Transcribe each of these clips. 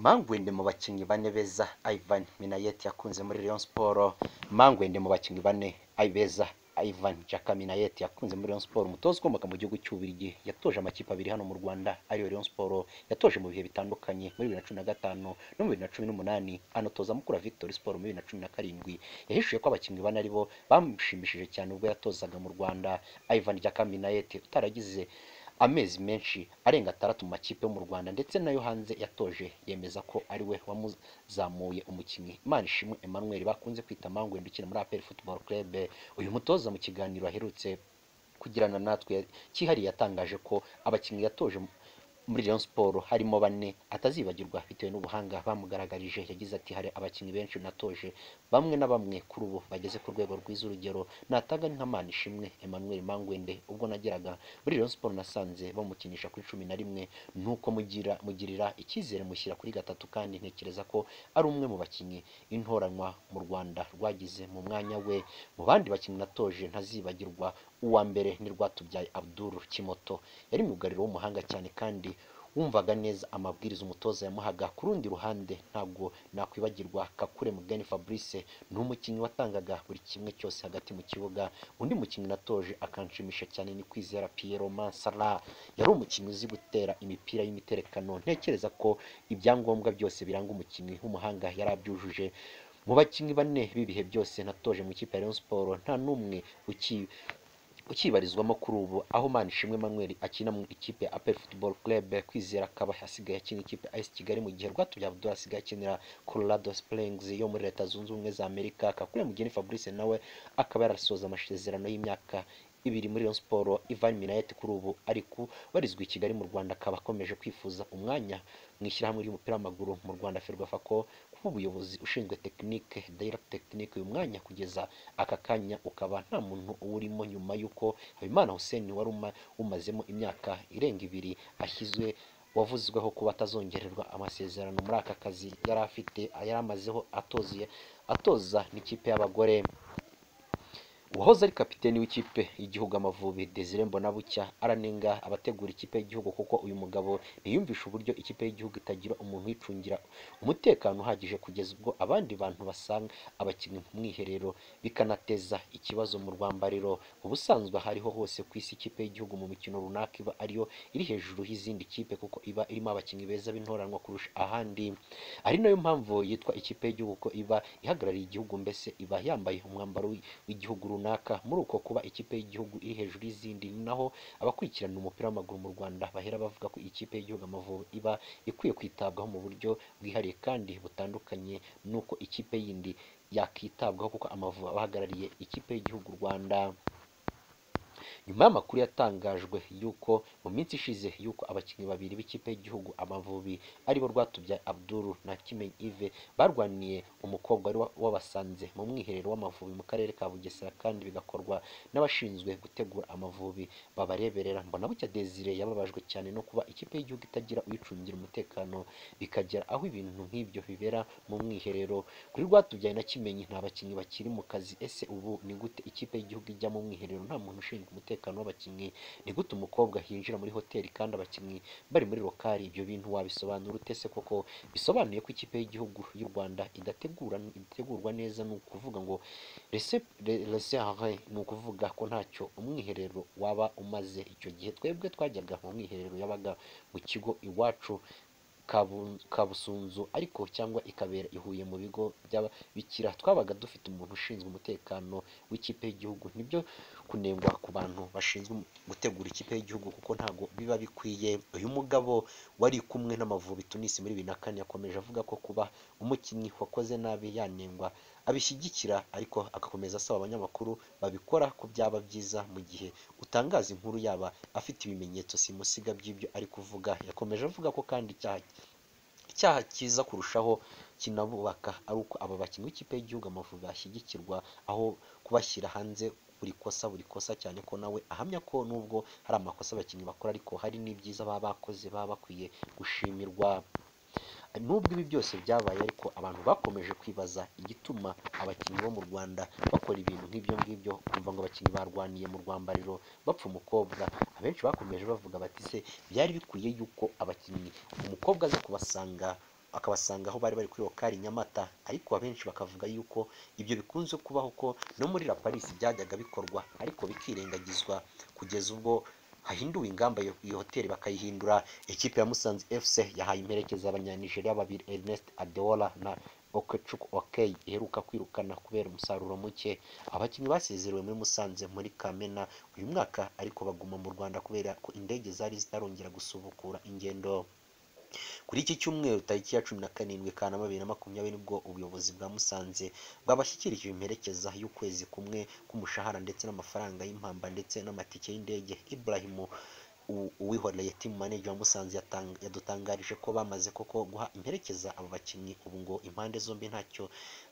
Mangwende mu bakinnyi bane beza Ivan Minnaert yakunze muri Rayon Sports Mangwende mu bakinnyi bane beza Ivan Jaka Minnaert yakunze muri Rayon Sports umutoza ukomoka mu gihugu cy'Ububiligi yatoje amakipe abiri hano mu Rwanda ariyo Rayon Sports yatoje mu bihe bitandukanye muri 2015 no mu 2018 anatoza mukura Victory Sport muri 2017 yahishuye ko abakinnyi bane aribo bamushimishije cyane ubwo yatozaga mu Rwanda Ivan Jaka Minnaert utaragize amezi menshi arenga atandatu mu makipe yo mu Rwanda ndetse nayo hanze yatoje yemeza ko ari we wamuzamuye umukinnyi Imanishimwe Emmanuel bakunze kwita Mangwende ukina muri APR Football Club uyu mutoza mu kiganiro aherutse kugirana natwe cyihariye yatangaje ko abakinnyi yatoje muri Rayon Sports harimo bane atazibagirwa bitewe n'ubuhanga bamugaragarije yagize ati hari abakinnyi benshi natoje bamwe na bamwe kuri ubu bageze ku rwego rwiza urugero natanga ni nka Manishimwe Emmanuel Mangwende ubwo nageraga muri Rayon Sports nasanze bamukinisha kuri cumi na rimwe nuko mugira mugirira icyizere mushyira kuri gatatu kandi ntekereza ko ari umwe mu bakinnyi intoranwa mu Rwanda rwagize mu mwanya we mu bandi bakinnyi natoje ntazibagirwa uwa mbere ni Rwatubyaye Abdul Kimoto yari myugariro w'umuhanga cyane kandi wumvaga neza amabwiriza umutoza yamuhaga ku rundi ruhande ntabwo nakwibagirwa Kakure Mugeni Fabrice ni umukinnyi watangaga buri kimwe cyose hagati mu kibuga undi mukinnyi natoje akanshimisha cyane ni Kwizera Pierre Mansara yari umukinnyi uzi gutera imipira y'imiterekano ntekereza ko ibyangombwa byose biranga umukinnyi w'umuhanga yari abyujuje mu bakinnyi bane b'ibihe byose natoje mu ikipe ya Rayon Sports nta n'umwe uki ukibarizwamo kuri ubu aho Manishimwe Emmanuel akina mu ikipe ya APR Football Club kwizera akaba asigaye akina ikipe AS Kigali mu gihe Rwatubyaye Abdul asigaye akinira Colorado Springs yo muri Leta Zunze Ubumwe za Amerika Kakule Mugeni Fabrice nawe akaba yarasoza amasezerano y'imyaka ibiri muri Rayon Sports Ivan Minnaert kuri ubu ari kubarizwa i Kigali mu Rwanda akaba akomeje kwifuza umwanya mu ishyirahamwe ry'umupira w'amaguru mu Rwanda Ferwafa ko kuba umuyobozi ushinzwe tekinike director tekinike uyu mwanya kugeza aka kanya ukaba nta muntu uwurimo nyuma y'uko Habimana Hussein wari umazemo imyaka irenga ibiri ashyizwe wavuzweho kuba atazongererwa amasezerano muri aka kazi yari afite yari amazeho atozuye atoza n'ikipe y'abagore uwahoze ari kapiteni w'ikipe y'igihugu amavubi Desire Mbonabucya aranenga abategura ikipe y'igihugu kuko uyu mugabo ntiyumvisha uburyo ikipe y'igihugu itagira umuntu uyicungira umutekano uhagije kugeza ubwo abandi bantu basanga abakinnyi mu mwiherero bikanateza ikibazo mu rwambariro ubusanzwe hariho hose ku isi ikipe y'igihugu mu mikino runaka iba ariyo iri hejuru y'izindi kipe kuko iba irimo abakinnyi beza b'intoranwa kurusha ahandi ari nayo mpamvu yitwa ikipe y'igihugu ko iba ihagarariye igihugu mbese iba yambaye umwambaro w'igihugu runaka muri uko kuba ikipe y'igihugu iri hejuru y'izindi ni naho abakurikirana umupira w'amaguru mu Rwanda bahera bavuga ko ikipe y'igihugu Amavubi iba ikwiye kwitabwaho mu buryo bwihariye kandi butandukanye n'uko ikipe yindi yakitabwaho kuko Amavubi abahagarariye ikipe y'igihugu Rwanda nyuma y'amakuru yatangajwe yuko mu minsi ishize yuko abakinnyi babiri b'ikipe y'igihugu Amavubi aribo Rwatubyaye Abdul na Kimenyi Yves barwaniye umukobwa wari wabasanze mu mwiherero w'Amavubi mu karere ka Bugesera kandi bigakorwa n'abashinzwe gutegura Amavubi babareberera mbona bucya Desire yababajwe cyane no kuba ikipe y'igihugu itagira uyicungira umutekano bikagera aho ibintu nk'ibyo bibera mu mwiherero kuri Rwatubyaye na Kimenyi nta bakinnyi bakiri mu kazi ese ubu ni gute ikipe y'igihugu ijya mu mwiherero nta muntu ushinzwe umutekano w'abakinnyi ni gute umukobwa yinjira muri hoteli kandi abakinnyi bari muri lokari ibyo bintu wabisobanura utese koko bisobanuye ko ikipe y'igihugu y'u Rwanda idategura idategurwa neza ni ukuvuga ngo reserve ni ukuvuga ko ntacyo umwiherero waba umaze icyo gihe twebwe twajyaga mu mwiherero yabaga mu kigo iwacu kabusunzu ariko cyangwa ikabera ihuye mu bigo by'ababikira twabaga dufite umuntu ushinzwe umutekano w'ikipe y'igihugu nibyo kunengwa ku bantu bashinzwe gutegura ikipe y'igihugu kuko ntabwo biba bikwiye uyu mugabo wari kumwe n'amavubi tunisi muri bibiri na kane yakomeje avuga ko kuba umukinnyi wakoze nabi yanengwa abishyigikira ariko agakomeza asaba abanyamakuru babikora ko byaba byiza mu gihe utangaza inkuru yaba afite ibimenyetso simusiga by'ibyo ari kuvuga yakomeje avuga ko kandi icyaha icyaha cyiza kurushaho kinabubaka ari uko aba bakinnyi b'ikipe y'igihugu amavubi bashyigikirwa aho kubashyira hanze buri kosa buri kosa cyane ko nawe ahamya ko nubwo hari amakosa abakinnyi bakora ariko hari n'ibyiza baba bakoze baba bakwiye gushimirwa nubwo ibi byose byabaye ariko abantu bakomeje kwibaza igituma abakinnyi bo mu Rwanda bakora ibintu nk'ibyo ngibyo kumva ngo abakinnyi barwaniye mu rwambariro bapfa umukobwa abenshi bakomeje bavuga bati se byari bikwiye yuko abakinnyi umukobwa aza kubasanga akabasanga aho bari bari kuri lokari nyamata ariko abenshi bakavuga yuko ibyo bikunze kubaho ko no muri la paris byajyaga bikorwa ariko bikirengagizwa kugeza ubwo hahinduwe ingamba yo iyo hoteli bakayihindura ikipe ya musanze fc yahaye imperekeza abanyanijeriya babiri ernest adeola na okechuk okey iheruka kwirukana kubera umusaruro muke abakinnyi basezerewe muri musanze muri kamena uyu mwaka ariko baguma mu rwanda kubera ko indege zari zitarongera gusubukura ingendo kuri iki cyumweru tariki ya cumi na karindwi kanama bibiri na makumyabiri nibwo ubuyobozi bwa musanze bwabashyikirije imperekeza y'ukwezi kumwe k'umushahara ndetse n'amafaranga y'impamba ndetse n'amatike y'indege iburahimu uwihoreye timu maneja wa musanze yatang- yadutangarije ko bamaze koko guha imperekeza abo bakinnyi ubu ngo impande zombi ntacyo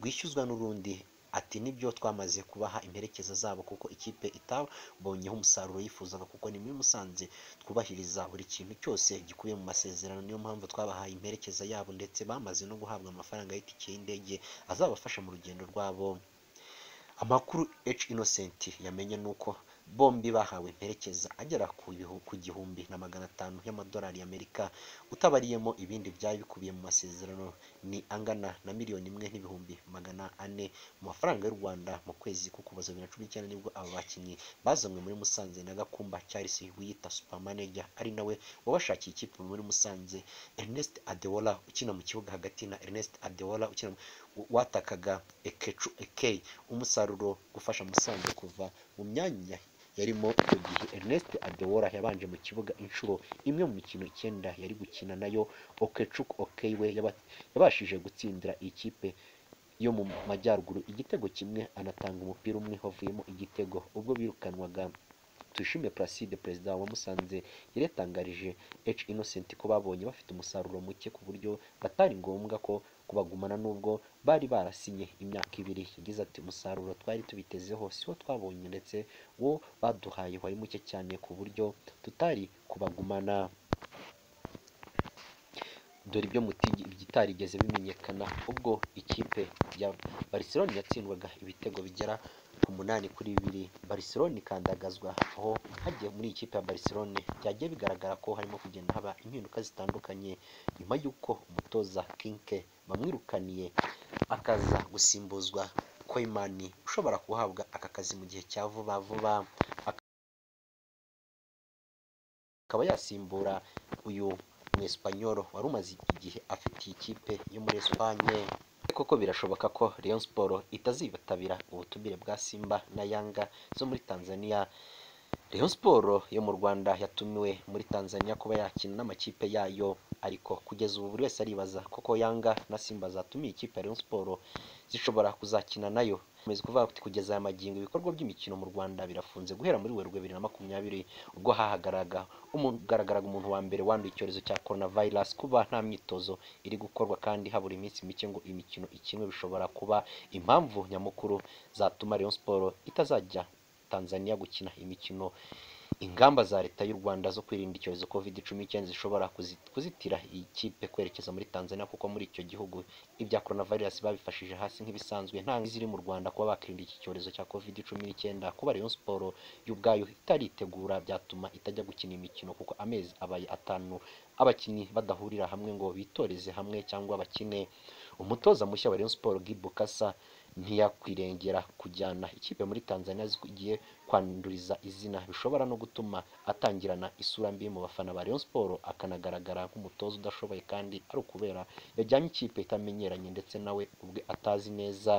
rwishyuzwa n'urundi ati nibyo twamaze kubaha imperekeza zabo kuko ikipe itabonyeho umusaruro yifuzaga kuko ni muri musanze twubahiriza buri kintu cyose gikubiye mu masezerano niyo mpamvu twabahaye imperekeza yabo ndetse bamaze no guhabwa amafaranga y'itike y'indege azabafasha mu rugendo rwabo amakuru H Innocent yamenye nuko bombi bahawe imperekeza agera ku bihu- ku gihumbi na magana atanu y'amadolari y'Amerika utabariyemo ibindi byari bikubiye mu masezerano ni angana na miliyoni imwe n'ibihumbi magana ane mu mafaranga y'u Rwanda mu kwezi ko kuva bibiri na cumi n'icyenda nibwo aba bakinnyi bazanywe muri Musanze na Gakumba Charles wiyita super manager ari nawe wabashakiye ikipe muri Musanze Ernest Adeola ukina mu kibuga hagati na Ernest Adeola ukina mu- watakaga Ekechu Ekei umusaruro gufasha Musanze kuva mu myanya yarimo icyo gihe Ernest Adeola yabanje mu kibuga inshuro imwe mu mikino icyenda yari gukina nayo Okechuk Okey we yaba- yabashije gutsindira iyi kipe yo mu majyaruguru igitego kimwe anatanga umupira umwe wavuyemo igitego ubwo birukanwaga Tuyishime Placide perezida wa Musanze yari yatangarije H Innocent ko babonye bafite umusaruro muke ku buryo batari ngombwa ko kubagumana nubwo bari barasinye imyaka ibiri yagize ati umusaruro twari tubitezeho siwo twabonye ndetse wo baduhaye wari muke cyane ku buryo tutari kubagumana dore ibyo mutigi bitarigeze bimenyekana ubwo ikipe ya Barcelona yatsindwaga ibitego bigera ku munani kuri bibiri Barcelona ikandagazwa aho hagiye muri iyi kipe ya Barcelona byagiye bigaragara ko harimo kugenda haba impinduka zitandukanye nyuma y'uko umutoza Kinke bamwirukaniye akaza gusimbuzwa Koimani ushobora guhabwa aka kazi mu gihe cya vuba vuba akaba yasimbura uyu mwesipanyoro wari umaze igihe afite iyi kipe yo muri Espanye koko birashoboka ko Rayon Sport itazibatabira ubutumire bwa Simba na Yanga zo muri Tanzania Rayon Sport yo mu Rwanda yatumiwe muri Tanzania kuba yakina n'amakipe yayo ariko kugeza ubu buri wese aribaza koko Yanga na Simba zatumiye ikipe ya Rayon Sport zishobora kuzakina nayo Komeza kuvuga kuti kugeza aya magingo ibikorwa by'imikino mu Rwanda birafunze guhera muri Werurwe bibiri na makumyabiri ubwo hahagararaga umugaragaraga umuntu wa mbere wanduye icyorezo cya coronavirus kuba nta myitozo iri gukorwa kandi habura iminsi mike ngo imikino ikinwe bishobora kuba impamvu nyamukuru zatuma Rayon Sport itazajya Tanzania gukina imikino ingamba za leta y'u Rwanda zo kwirinda icyorezo covid cumi n'icyenda zishobora kuzi- kuzitira iyi kipe kwerekeza muri Tanzania kuko muri icyo gihugu ibya coronavirus babifashije hasi nk'ibisanzwe nta ziri mu Rwanda kuba bakirinda iki cyorezo cya covid cumi n'icyenda kuba Rayon Sport yo ubwayo itaritegura byatuma itajya gukina imikino kuko amezi abaye atanu abakinnyi badahurira hamwe ngo bitoreze hamwe cyangwa bakine umutoza mushya wa Rayon Sport Guy Bukasa ntiyakwirengera kujyana ikipe muri Tanzania zigiye kwanduriza izina bishobora no gutuma atangirana isura mbi mu bafana ba Rayon Sport akanagaragara nk'umutoza udashoboye kandi ari ukubera yajyanye ikipe itamenyeranye ndetse nawe ubwe atazi neza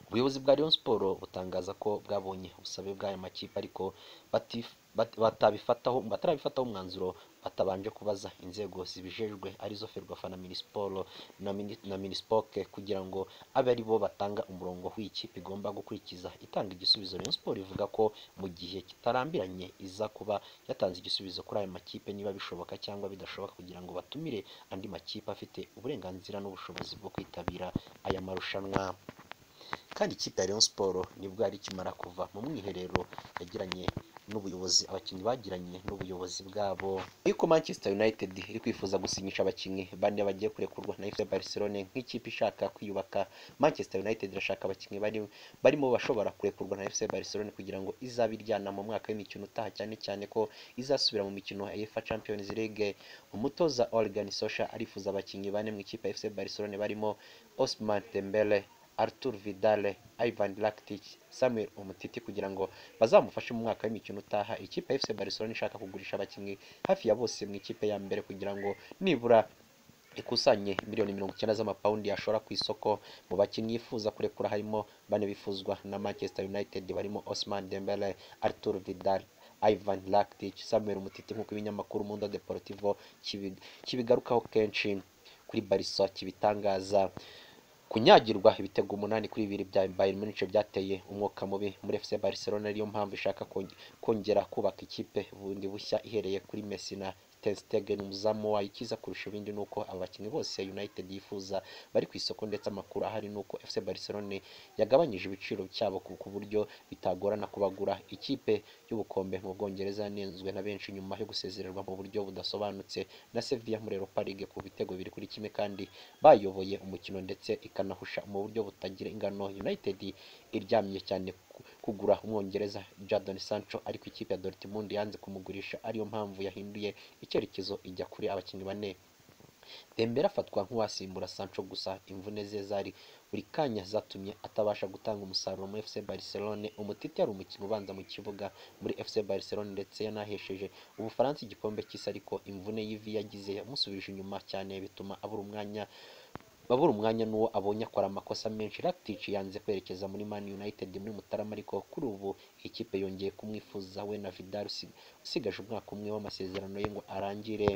ubuyobozi bwa Rayon Sport butangaza ko bwabonye ubusabe bw'aya makipe ariko batif- bat- batabifataho batarabifataho umwanzuro batabanje kubaza inzego zibijejwe arizo Ferwafa na Minisiporo na, Mini- na Minispoke kugira ngo abe ari bo batanga umurongo w'ikipe igomba gukurikiza itanga igisubizo Rayon Sport ivuga ko mu gihe kitarambiranye iza kuba yatanze igisubizo kuri aya makipe niba bishoboka cyangwa bidashoboka kugira ngo batumire andi makipe afite uburenganzira n'ubushobozi bwo kwitabira aya marushanwa kandi ikipe ya Rayon Sport nibwo yari ikimara kuva mu mwiherero yagiranye n'ubuyobozi abakinnyi bagiranye n'ubuyobozi bwabo ariko manchester united iri kwifuza gusinyisha abakinnyi bane bagiye kurekurwa na fc barcelone nk'ikipe ishaka kwiyubaka manchester united irashaka abakinnyi bari barimo bashobora kurekurwa na fc barcelone kugira ngo izabe iryana mu mwaka w'imikino utaha cyane cyane ko izasubira mu mikino ya efa champions league umutoza Ole Sosha arifuza abakinnyi bane mu ikipe ya fc barcelone barimo osman dembele Arthur Vidal, Ivan Rakitic, Samuel Umtiti kugira ngo bazamufashe mu mwaka w'imikino utaha. Ikipe ya FC Barcelona ishaka kugurisha abakinnyi hafi ya bose mu ikipe ya mbere kugira ngo nibura ikusanye miliyoni mirongo icyenda z'amapawundi yashora ku isoko mu bakinnyi yifuza kurekura harimo bane bifuzwa na Manchester United barimo Ousmane Dembele, Arthur Vidal, Ivan Rakitic, Samuel Umtiti nk'uko ibinyamakuru Mundo Deportivo kibi- kibigarukaho kenshi kuri Barca kibitangaza kunyagirwa ibitego umunani kuri bibiri bya Bayern Munich byateye umwuka mubi muri FC Barcelona ariyo mpamvu ishaka konge- kongera kubaka ikipe bundi bushya ihereye kuri Messi na Ter Stegen umuzamu wayo ikiza kurusha ibindi ni uko aba bakinnyi bose United yifuza bari ku isoko ndetse amakuru ahari ni uko FC Barcelona yagabanyije ibiciro cyabo ku ku buryo bitagorana kubagura ikipe y'ubukombe mu Bwongereza yanenzwe na benshi nyuma yo gusezererwa mu buryo budasobanutse na Sevilla muri Europa League ku bitego bibiri kuri kimwe kandi bayoboye umukino ndetse ikanahusha mu buryo butagira ingano United iryamye cyane ku- kugura umwongereza Jadon Sancho ariko ikipe ya Dortmund yanze kumugurisha ariyo mpamvu yahinduye icyerekezo ijya kuri abakinnyi bane Dembele afatwa nk'uwasimbura Sancho gusa imvune ze zari buri kanya zatumye atabasha gutanga umusaruro muri FC Barcelone. Umutiti yari umukino ubanza mu kibuga muri FC Barcelone ndetse yanahesheje Ubufaransa igikombe cy'isi ariko imvune y'ivi yagize yamusubije inyuma cyane bituma abura umwanya babura umwanya n'uwo abonye akora amakosa menshi Rakitic yanze kwerekeza muri Man United muri Mutarama ariko kuri ubu ikipe yongeye kumwifuza we na Vidal usig- usigaje umwaka umwe w'amasezerano ye ngo arangire